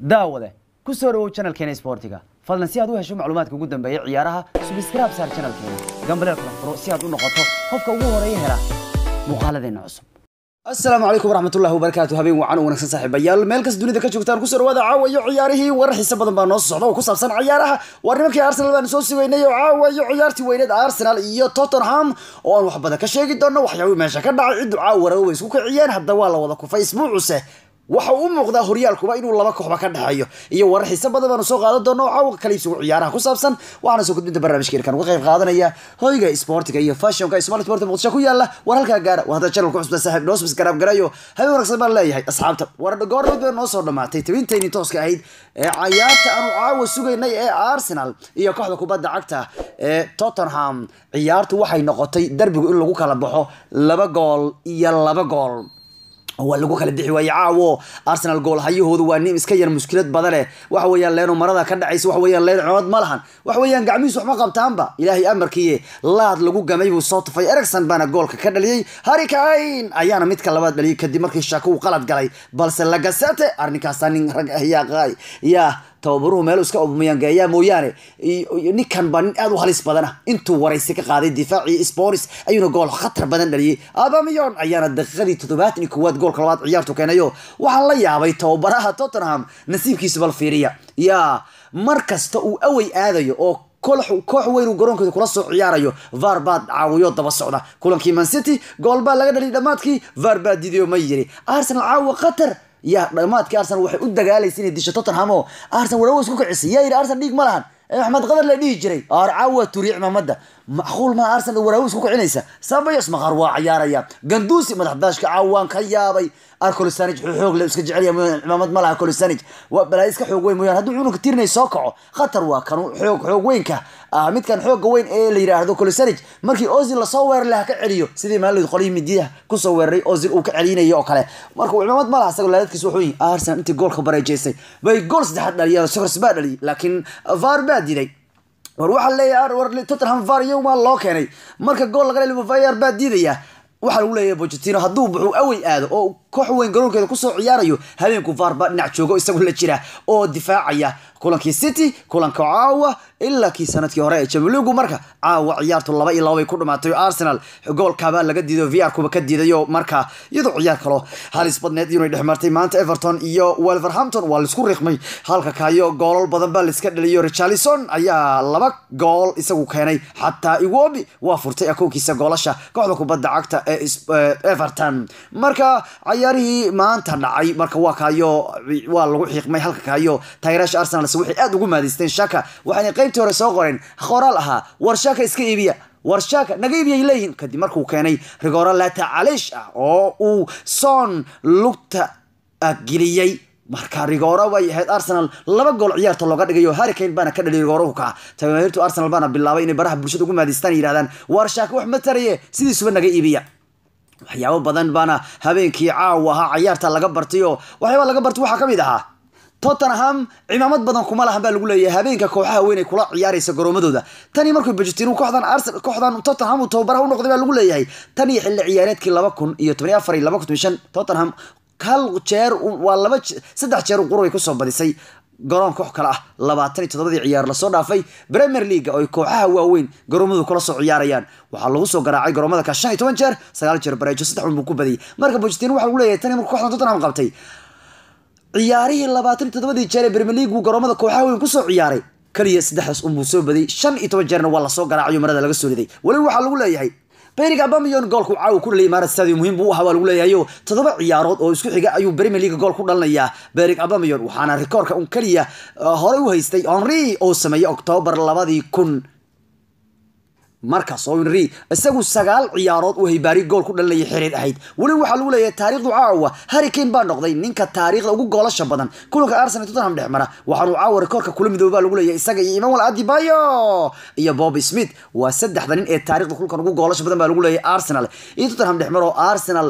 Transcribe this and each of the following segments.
daawade ku soo dhawow channelkeena sportiga fadlan si aad u hesho macluumaadka ugu dambeeya ciyaaraha subscribe saar channelkeena gambaleel kala furo si aad u noqoto qofka ugu horeeya hela muuqaaladeena cusub asalaamu calaykum waraxmatullahi wabarakaatu habeen wacan u wanaagsan saaxiibayaal meel kas dunida ka joogtaan kusoo dhawaada caawa iyo ciyaarihii warar xiise badan baa noo socda oo ku saabsan ciyaaraha waa nimankii arsenal baan soo sugaynay oo caawa iyo ciyaartii weyneed arsenal iyo tottenham oo aan wax badan ka sheegi doono waxyaabihii meesha ka dhacay ciddu caawa rawo way isku kiciyeen hadda waa la wada kufay isbuucuse waxa uu muuqdaa horyaalkuba inuu laba kooxba ka dhexeeyo iyo warar xiise badan baanu soo qaadan doono oo caawa kaliibsigu ciyaaraha ku saabsan waxaana soo gudbinta barnaamijkeena uga qayb qaadanaya hoyga sportiga iyo fashionka smart sport muqdisho ku yaala war halkaa gaara waa hadda channel ku cusubta saaxiib noo subscribe garayo habeen wanaagsan baan leeyahay asxaabta war goornood bay noo soo dhamaatay tabintayni tooska ahayd ee cayaarta aanu caawa sugaynay ee arsenal iyo kooxda kubadda cagta ee tottenham ciyaartu waxay noqotay derbigu in lagu kala baxo laba gool iyo laba gool waa lagu kala bixi waaye caawo arsenal gool hayahoodu waa nin iska yar muskilad badane waxa weeyaan leeno marada ka dhacaysa waxa weeyaan leen cimad ma lahan waxa weeyaan gacmihiisu waxma qabtaanba ilaahay amarkiiye laad lagu gamay buu soo tufay ericson baana goolka ka dhaliyey harry kane ayaana midka labaad dhaliyay kadib markii shako uu qalad galay balse lagasete arrinkaasa nin rag ah yaa yaa tababaruhu meel iska mayangeeyaa mooyaane ninkan baa nin aad u halis badan ah intuu waraysi ka qaaday difaacii sporis ayuuna gool khatar badan dhaliyey abamiyon ayaana daqiiqadii toddobaatan iyo koowaad goolka labaad ciyaartu keenayo waxaan la yaabay tababaraha tottenham nasiibkiisa bal fiiriya yaa mar kasta uu awey aadayo oo koox weyn uu garoonkeeda kula soo ciyaarayo var baa caawiyo daba socda kulankii mancity gool baa laga dhaliyay dhammaadkii var baa diidayo ma yiri arsenal caawa qatar yaa dhamaadkii arsenal waxay u dagaalaysa inay disho tottenham oo arsenal walawo isku kicisay yaa yidhi arsenal dhiig ma lahan axmed qadar la dhihi jiray aar caawa turiic mamada macquul maa arsenal waraawo isku kicinaysa sabayos maqaar waa ciyaaraya ganduusi madax daashka caawaan ka yaabay arcolisanij xoog le iska jecelya mooyaan cimaamad ma laha colisanij waa balaayo iska xoog weyn mooyaan hadduu cunugka tirinay soo kaco khatar waa kan xoog xoog weynka ah midkan xooga weyn ee la yidhaahdo colisanij markii ozil lasoo weerar laha ka celiyo sidii maalid qolihii midiyaha kusoo weeraray ozil uu ka celinayo oo kale marka cimaamad ma laha isagoo laadadkiisa wuxuu yihi arsenal intii goolka bareejeysay bay gool saddexaad dhaliyeen sokors baa dhaliyay laakiin var baa diiday war waxaa leeyahay war tottenham var yowmaa loo keenay marka gool laga dhaliyo var baa diidaya waxaa lagu leeyahay bocetino hadduu buxuu awey aado oo koox weyn garoonkeeda kusoo ciyaarayo habeenku var baa dhinac joogo isagoo la jira oo difaacaya kulankii city kulanka caawa ilaa kii sanadkii hore ee jamiligu marka caawa ciyaartu laba iyo laba bay ku dhamaatay arsenal goolkaabaa laga diiday vr kuba ka diidayo marka iyadoo ciyaar kalo halis badneed inay dhex martay maanta everton iyo wolverhampton waa laisku riiqmay halka kaayo goolal badan baa laiska dhaliyo richarlison ayaa laba gool isagu keenay xataa iwobi waa furtay akoonkiisa goolasha kooxda kubadda cagta ee everton marka cayaarihii maanta dhacay marka waa kaayo waa lagu xiiqmay halka kaayo taageeraasha arsenal waxay aad ugu maadaysteen shaka waxayna qaybtii hore soo qoreen qoraal ahaa war shaka iska iibiya war shaka naga iibiyay leeyihin kadib markuu keenay rigoora lata calish ah oo uu soon lugta geliyey marka rigoora way ahayd arsenal laba gool ciyaarta looga dhigayo harricane baana ka dhaliy rigoorahu kaa taageertu arsenal baana bilaabay inay baraha bulshada ugu maadaystaan yidhahdaan war shaka wax ma taraye sidiisuba naga iibiya waxyaabo badan baana habeenkii caawa ahaa cayaarta laga bartay oo waxyaaba laga bartay waxaa ka mid ahaa tottenham cimaamad badan kuma lahan baa lagu leeyahay habeenka kooxaha weyn ay kula ciyaaraysa garoomadooda tani markuu bujitinu kooxdan arsenal kooxdan tottenham uu tababaraha u noqday baa lagu leeyahay tan iyo xilli ciyaareedkii laba kun iyo toban iyo afar iyo laba kun shan tottenham hal jeer waa laba saddex jeer qurubay kusoo badisay garoon koox kale ah labaatan iyo toddobadii ciyaar lasoo dhaafay premier league oo ay kooxaha waaweyn garoomadu kula soo ciyaarayaan waxaa lagu soo garaacay garoomada ka shan iyo toban jeer sagaal jeer bareejo saddex un buu ku badiyay marka bujitinu waxa lagu leeyahay tani markuu kooxdan tottenham qabtay ciyaarihii labaatan iyo toddobadii jeer ee premier league uu garoomada kooxaha weyn kusoo ciyaaray kaliya saddexdaas unbuu soo badiyay shan iyo toban jeerna waa lasoo garaacayo marada laga soo riday weliba waxaa lagu leeyahay berig abamiyon goolku caawa ku dhaliyay imaarad stadium muhiim buu ahaa waa lagu leeyahayo toddoba ciyaarood oo isku xiga ayuu premier league gool ku dhalinayaa berig abamiyon waxaana rikoorka un keliya horey u haystay henri oo sameeyey octoobar labadii kun markaas oo henri isagu sagaal ciyaarood uu haybaari gool ku dhalinayay xiriir ahayd weli waxaa lagu leeyahay taariikhdu caawa harricane baa noqday ninka taariikhda ugu goolasha badan kulanka arsenal tottenham dhex mara waxaanuu caawa rikoorka kula midooba baa lagu leeyahay isaga iyo imanuel adibayo iyo bob smith waa saddexda nin ee taariikhda kulkan ugu goolasha badan baa lagu leeyahay arsenal iyo tottenham dhex maro arsenal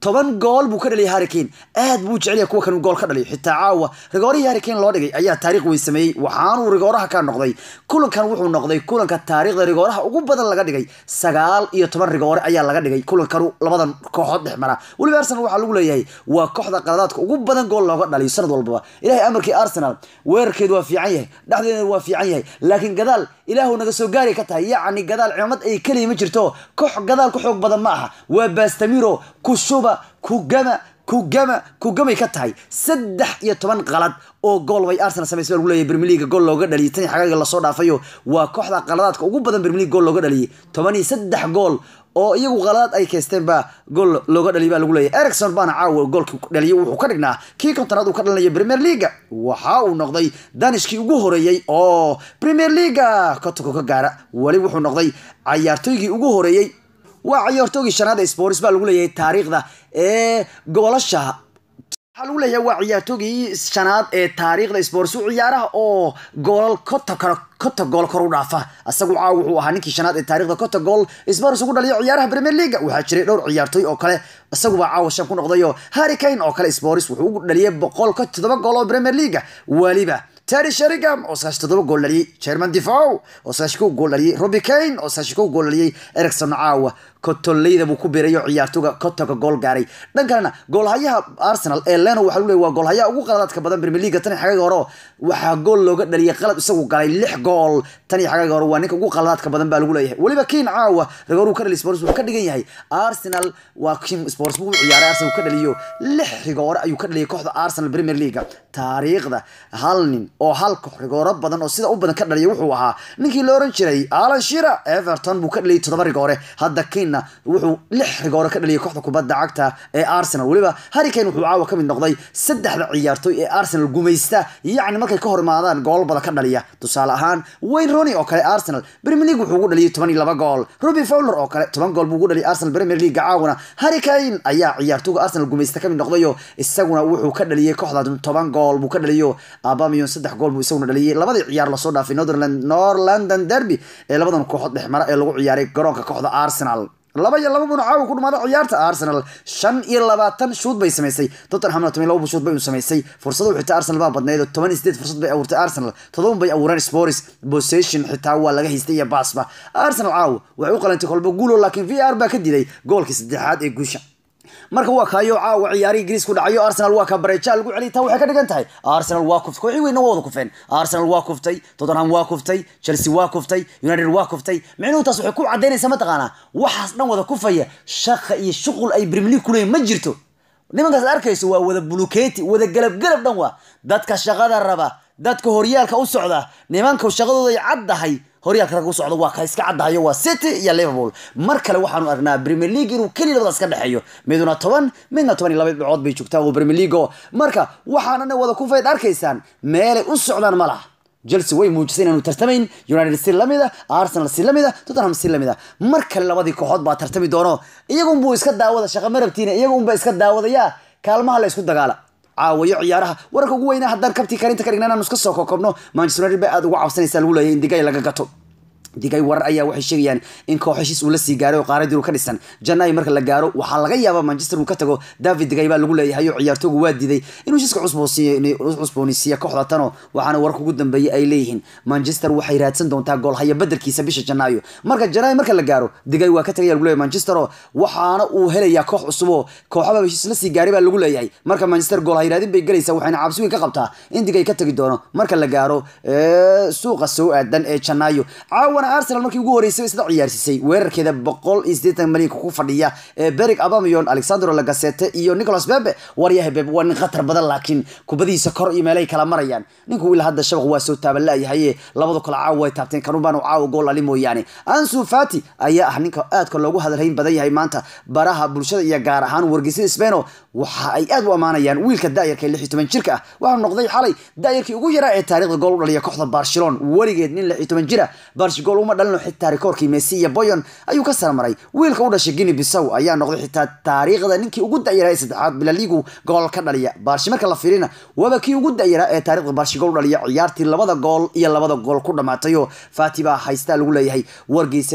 toban gool buu ka dhaliyay harrikane aad buu jecel yahay kuwa kan gool ka dhaliyo xitaa caawa rigoorihii harrikane loo dhigay ayaa taariikh weyn sameeyey waxaanuu rigooraha ka noqday kulankan wuxuu noqday kulanka taariikhda rigooraha ugu badan laga dhigay sagaal iyo toban rigoore ayaa laga dhigay kulankanu labadan kooxood dhex mara weliba arsenal waxaa lagu leeyahay waa kooxda qaladaadka ugu badan gool looga dhaliyo sanad walbaba ilahay amarkii arsenal weerarkeedu waa fiican yahay dhexdeeda waa fiican yahay laakiin gadaal ilaahu naga soo gaari ka tahay yacni gadaal cimaamad ay keliya ma jirto koox gadaal ku xoog badan ma aha waa bastamiro kushuba kugama kugama kugamay ka tahay saddex iyo toban qalad oo gool bay arsenal samaysay baa lagu leeyahay premier league gool looga dhaliyay tan xagaaga lasoo dhaafayo waa kooxda qaladaadka ugu badan premier league gool looga dhaliyay toban iyo saddex gool oo iyagu qaladaad ay keysteen baa gool looga dhaliyay baa lagu leeyahay ericson baana caawa goolkii dhaliyay wuxuu ka dhignaa kii kontonaad uu ka dhalinaya premier leaga waxa uu noqday danishkii ugu horeeyey oo premier leaga kotoko ka gaara weli wuxuu noqday cayaartooygii ugu horeeyey waa cayaartoogii shanaad ee sports baa lagu leeyahay taariikhda ee goolasha waxaa lagu leeyahay waa ciyaartoogii shanaad ee taariikhda sports u ciyaaraha oo goolal kota karo kota gool kor u dhaafa asagu caaw wuxuu ahaa ninkii shanaad ee taariikhda kota gool sports ugu dhaliyo ciyaaraha premier leaga waxaa jiray dhowr ciyaartooy oo kale isagubaa caawa shan ku noqdayo harry kane oo kale sports wuxuu ugu dhaliyay boqol ka toddoba gool oo premier leaga weliba terry sherigam oo sagaashan toddoba gool dhaliyey german defow oo sagaashan kow gool dhaliyey robbie kane oo sagaashan kow gool dhaliyey ericson caawa kotoleyda buu ku biirayo ciyaartooga kotoga gool gaaray dhan kalena goolhayaha arsenal ee leno waxa lagu leeyahy waa goolhayaha ugu qaladaadka badan premier leaga tan iyo xagaaga hore waxaa gool looga dhaliyay qalad isagu galay lix gool tan iyo xagaaga hore waa ninka ugu qaladaadka badan baa lagu leeyahay weliba kiin caawa rigooruu ka dhaliy sports wuxuu ka dhigan yahay arsenal waa kiin sports buu ciyaaray arsenal ka dhaliyo lix rigoore ayuu ka dhaliyay kooxda arsenal premier leaga taariikhda hal nin oo hal koox rigooro badan oo sida u badan ka dhaliya wuxuu ahaa ninkii la oran jiray alan shira everton buu ka dhaliyay toddoba rigoore hadda kiin wuxuu lix rigoore ka dhaliyay kooxda kubadda cagta ee arsenal weliba harrikane wuxuu caawa ka mid noqday saddexda ciyaartooy ee arsenal gumaysta yacni markay ka hor imaadaan gool badan ka dhaliya tusaale ahaan wayne roni oo kale arsenal premier league wuxuu ugu dhaliyay toban iyo laba gool robbie fowler oo kale toban gool buu ugu dhaliyay arsenal premier league caawana harrikane ayaa ciyaartooyga arsenal gumaysta ka mid noqdayo isaguna wuxuu ka dhaliyay kooxda toban gool buu ka dhaliyo abamiyon saddex gool buu isaguna dhaliyay labadii ciyaar lasoo dhaafay northern nor london derby ee labadan kooxood dhexmara ee lagu ciyaaray garoonka kooxda arsenal laba iyo laba buna caawa ku dhamaada ciyaarta arsenal shan iyo labaatan shuud bay samaysay tottenhamna toban iyo laba shuud bay u samaysay fursado xitaa arsenal baa badnayd oo toban iyo sideed fursad bay abuurtay arsenal todoban bay abuureen sports possession xitaa waa laga haystay iyo baasba arsenal caawa waxay u qalantay kolba guulo laakiin v r baa ka diday goolkii saddexaad ee guusha marka waa kaayo caawa ciyaari ingiriis ku dhacayo arsenal waa ka bareeja lagu celiyay taa waxay ka dhigan tahay arsenal waa kuftay kooxii weyna waa wada kufeen arsenal waa kuftay tottenham waa kuftay chelsea waa kuftay united waa kuftay micnuhu taas waxay ku cadaynaysaa mataqaanaa waxaas dhan wada kufaya shaqa iyo shuqul ay premier league kuleeyihin ma jirto nimankaas arkayso waa wada buluketi wada galab galab dhan waa dadka shaqada raba dadka horyaalka u socda nimanka shaqadooda ay caddahay horyaalka rag u socda waa ka iska caddahayo waa city iyo liverpool mar kale waxaanu aragnaa premier league inuu keliya labadaas ka dhexeeyo miduna toban midna toban iyo laba dhibcood bay joogtaa oo premier league oo marka waxaanana wada kufayd arkaysaan meelay u socdaan ma laha chelsea way muujisay inaanu tartamayn united si lamida arsenal si lamida tottenham si lamida mar kale labadii kooxood baa tartami doono iyagunbuu iska daawada shaqa marabtiina iyagunba iska daawadaya kaalmaha la isku dagaala caawayo ciyaaraha wararka ugu weynaa haddaan kabtii karinta ka dhigna inaanu iska soo kokobno manchester united bay aada uga cabsanaysaa lagu leeyahay in digay laga gato digay warar ayaa waxay sheegayaan in koox heshiis uu la sii gaaray oo qaaradiiru ka dhisan janaayo marka la gaaro waxaa laga yaabaa manchester uu ka tago david digay baa lagu leeyahay oo ciyaartoogu waa diiday inuu heshiiska cusboonisiiya kooxda tano waxaana wararka ugu dambeeyay ay leeyihiin manchester waxay raadsan doontaa goolhaya bedelkiisa bisha janaayo marka janaayo marka la gaaro digay waa ka tagaya lagu leeyahay manchester oo waxaana uu helayaa koox cusub oo kooxaba heshiis la sii gaaray baa lagu leeyahay marka manchester goolhay raadin bay gelaysaa waxayna cabsi weyn ka qabtaa in digay ka tagi doono marka la gaaro suuqa soo aadan ee janaayo caawana arsenal markii ugu horeysay isla ciyaarsiisay weerarkeeda boqol iyo siddeetan malyanka ku fadhiya ee beric abamion alexandro lagasete iyo nicolas bebe waryaha bebe waa nin khatar badan laakiin kubadihiisa kor iyo meelay kala marayaan ninku ilaa hadda shabaq waa soo taaban laayahaye labadu kale caawa way taabteen kanubaan caawa gool ali mooyaane ansu fati ayaa ah ninka aadka loogu hadalhayn badan yahay maanta baraha bulshada iyo gaar ahaan wargeysyada speno waxa ay aad u ammaanayaan wiilka daayarka ee lix iyo toban jirka ah waxaa noqday xalay daayarkii ugu yaraa ee taarikhda gool u dhaliya kooxda barcelona weligeed nin lix iyo toban jira barsh gool uma dhalino xitaa rikoorkii messi iyo boyon ayuu ka sarmaray wiilka u dhashay guinea bisow ayaa noqday xitaa taariikhda ninkii ugu dayaraa ee saddexaad bilaligu gool ka dhaliya barshi marka la fiirina waaba kii ugu dayaraa ee taarikhda barshi gool u dhaliya ciyaartii labada gool iyo labada gool ku dhamaatayo fati baa haystaa lagu leeyahay wargeysyada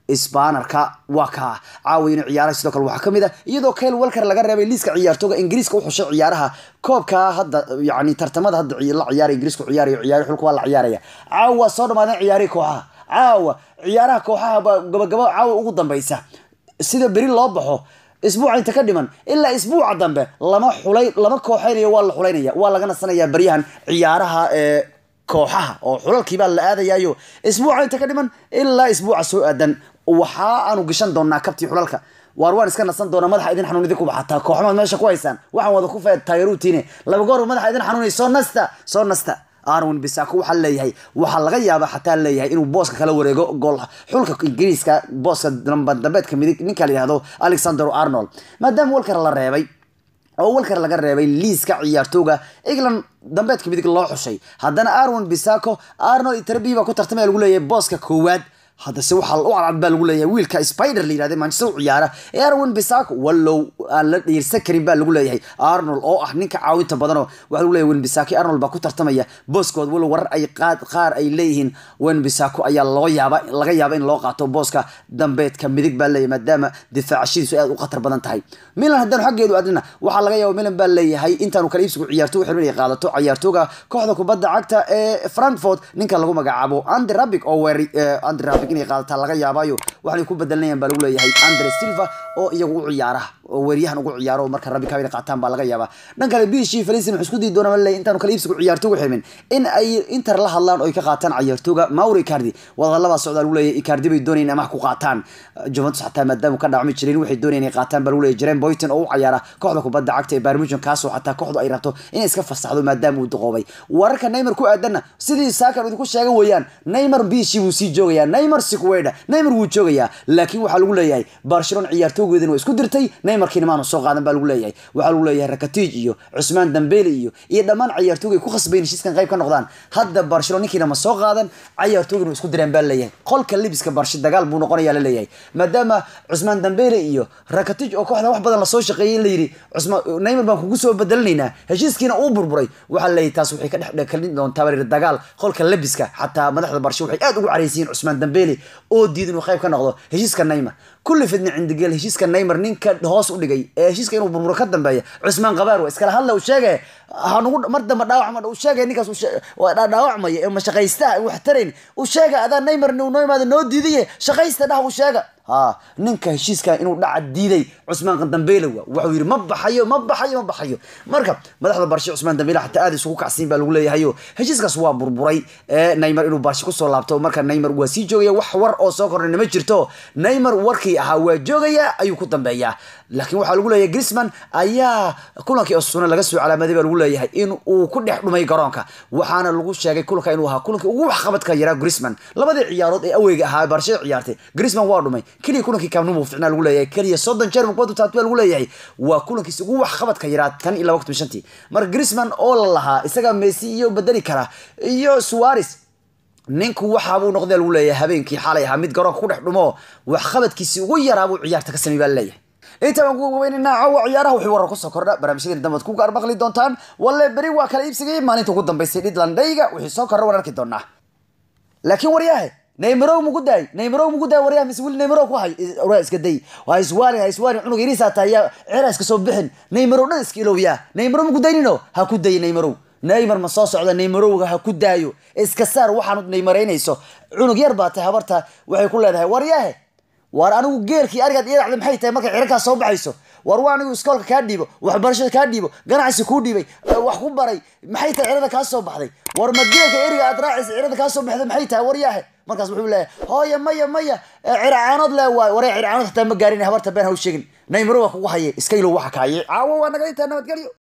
sbanerka waa kaa caawa inuu ciyaaraha sidoo kale waxaa kamid a iyadoo kyle walker laga reebay liiska ciyaartooga ingiriiska u xushay ciyaaraha koobka hadda yani tartamada hadda la ciyaara ingiriisku ciyaarayo ciyaari xulka waa la ciyaaraya caawa soo dhamaadeen ciyaarihii kooxaha caawa ciyaaraha kooxaha baa gabagabo caawa ugu dambeysa sida beri loo baxo isbuuca inta ka dhiman ilaa isbuuca dambe lama xulay lama kooxeynayo waa la xulaynaya waa laga nasanayaa baryahan ciyaaraha ee kooxaha oo xulalkiibaa la aadayayo isbuuca inta ka dhiman ilaa isbuuca soo aadan waxa aanu gashan doonaa kabtii xulalka waar waan iska nasan doonaa madaxa idin xanuun idinku baxataa kooxmaad meesha ku haysaan waxaan wada ku feed taageeruutiine laba goor madaxa idin xanuunay soo nasta soo nasta arwin bisako waxaa leeyahay waxaa laga yaabaa xataa leeyahay inuu booska kala wareego gool xulka ingiriiska booska dambeedka midig ninka la yihahdo alexander arnold maadaama walker la reebay oo walker laga reebay liiska ciyaartooga england dambeedka midig loo xushay haddana arwin bisako arnold itrabi baa ku tartamaya lagu leeyahay booska koowaad haddase waxaa u cadcad baa lagu leeyahay wiilka spider la yihahda manchester u ciyaara ee arwin bisak wallow aan la dhiirsan karin baa lagu leeyahay arnold oo ah ninka caawinta badanoo waxaa lagu leeyahay wenbisaki arnold baa ku tartamaya booskood wallow warar ay qaad qaar ay leeyihiin wenbisako ayaa loo yaaba laga yaaba in loo qaato booska dambeedka midig baa leeyahay maadaama difaacashadiisu aad u khatar badan tahay milan haddaan xaggeedu adnina waxaa laga yaaba milan baa leeyahay intaanu kala iibsigu ciyaartooga xirmin ay qaadato ciyaartooga kooxda kubadda cagta ee frankfurt ninka lagu magacaabo andy rabic oo weeri andy rabic inay qaadataa laga yaabayo waxay ku bedelanayaan baa lagu leeyahay andre silva oo iyagu u ciyaara oo weeryahan ugu ciyaaro marka rabi kabina qaataan baa laga yaabaa dhan kale bishii felicin wuxuu isku dii doona ma leeyahay intaanu kala iibsigu ciyaartooga xirmin in ay inter la hadlaan oo ay ka qaataan ciyaartooga mauro icardi wadalabaa socdaa lagu leeyahay icardi bay doonayeen amax ku qaataan juventus xataa maadaama ka dhacmi jirin waxay doonayeen inay qaataan baa lagu leeyahay jaren boyton oo u ciyaara kooxda kubadda cagta ee barmujon kaasoo xataa kooxdu ay rabto inay iska fasaxdo maadaama uu duqoobay wararka neymar ku aadanna sidii saakan idinku sheega weeyaan neymar bishii wuu sii joogayaa neymar sikuweda neymar wuu joogayaa laakiin waxaa lagu leeyahay barcelona ciyaartoogeedina waa isku dirtay neymarkiina maanu soo qaadan baa lagu leeyahay waxaa lagu leeyahay rakatij iyo cusmaan dambele iyo iyo dhammaan ciyaartooga ay ku khasbayn heshiiskan qayb ka noqdaan hadda barcelona ninkiina ma soo qaadan ciyaartoogina waa isku direen baa leeyahay qolka libiska barshe dagaal buu noqonayaa la leeyahay maadaama cusmaan dambele iyo rakatij oo kooxda wax badan lasoo shaqeeyay in la yidhi cusmaan neymar baan kugu soo bedelanaynaa heshiiskiina uu burburay waxaa leeyahay taas waxay ka dhex dhekalin doontaa baa dagaal qolka labiska xataa madaxda barshe waxay aad ugu caraysiyiin cusmaan dambele oo diid inuu qayb ka noqdo heshiiska neymar kulli fidna cindigeel heshiiska neymar ninka hoos u dhigay ee heshiiska inuu burburo ka dambeeya cusmaan qabaar wa iskala hadla uu sheege hanugu mar dambe dhaawacma uu sheegay ninkaas dhaawacmaya ee mashaqaysta wax tarayn uu sheega adaa neymar noo imaada noo diidaye shaqaysta dhah uu sheega ha ninka heshiiska inuu dhaca diiday cusmaan dambeele wa wuxuu yidhi ma baxayo ma baxayo ma baxayo marka madaxda barshe cusmaan dambeele xataa aad isugu kacsiin baa lagu leeyahayo heshiiskaas waa burburay ee neymar inuu barshe kusoo laabto marka neymar waa sii joogaya wax war oo soo kordhayna ma jirto neymar warkii ahaa waa joogaya ayuu ku dambeeyaa laakiin waxaa lagu leeyahay grisman ayaa kulankii osuna laga soo calaamaday baa lagu leeyahay in uu ku dhex dhumay garoonka waxaana lagu sheegay kulanka inuu ahaa kulankii ugu waxqabadka yaraa grisman labadii ciyaarood ee aweyga ahaa barshada ciyaartay grisman waa dhumay keliya kulankii kaamnumu ficnaa lagu leeyahay keliya soddon jeer mukbadu taatbaa lagu leeyahay waa kulankiisa ugu waxqabadka yaraa tan iyo laba kun shantii marka grisman oo la lahaa isaga messi iyo bedeli kara iyo suares ninku waxaabuu noqday lagu leeyahay habeenkii xalay ahaa mid garoonka ku dhex dhumo waxqabadkiisii ugu yaraabuu ciyaarta ka samey baa laleeyahay inta baan ku gabaynaynaa caawa ciyaaraha wixii warar kusoo kordha barnaamijyadeen dambaad ku gaar maqli doontaan walle beri waa kala iibsigay maalinta ugu dambaysay dhidlandhayga wixii soo kordha waan arki doonaa laakiin waryahe neymarow mugu daay neymarow mugu daay waryaha mise wili neymarow ku hay waa iska day waa iswaalin ha iswaalin cunug yariisaa tahay yaa ceera iska soo bixin neymarow dhan iska ilowyaa neymarow mugu daynino ha ku dayi neymarow neymar ma soo socda neymarowga ha ku daayo iska saar waxaanu neymaraynayso cunug yar baa tahay habarta waxay ku leedahay waryahe war anigu geelkii arigaad iyadacda maxay tahay markay cirarkaas soo baxayso war waa anigu iskoolka kaa dhiibo waxbarashada kaa dhiibo ganacsi kuu dhiibay wax ku baray maxay tahay cirada kaa soo baxday war ma geelka eriga aad raacaysa cirada kaa soo baxday maxay tahay waryaahe markaas wuxuu leeyahay hooya maya maya ciracaanood le waay waree ciracaanood hataa ma gaarin habarta been ha u sheegin naymaro waa kugu haye iska ilow waxa kaaye caawo waa naga intaa nabadgelyo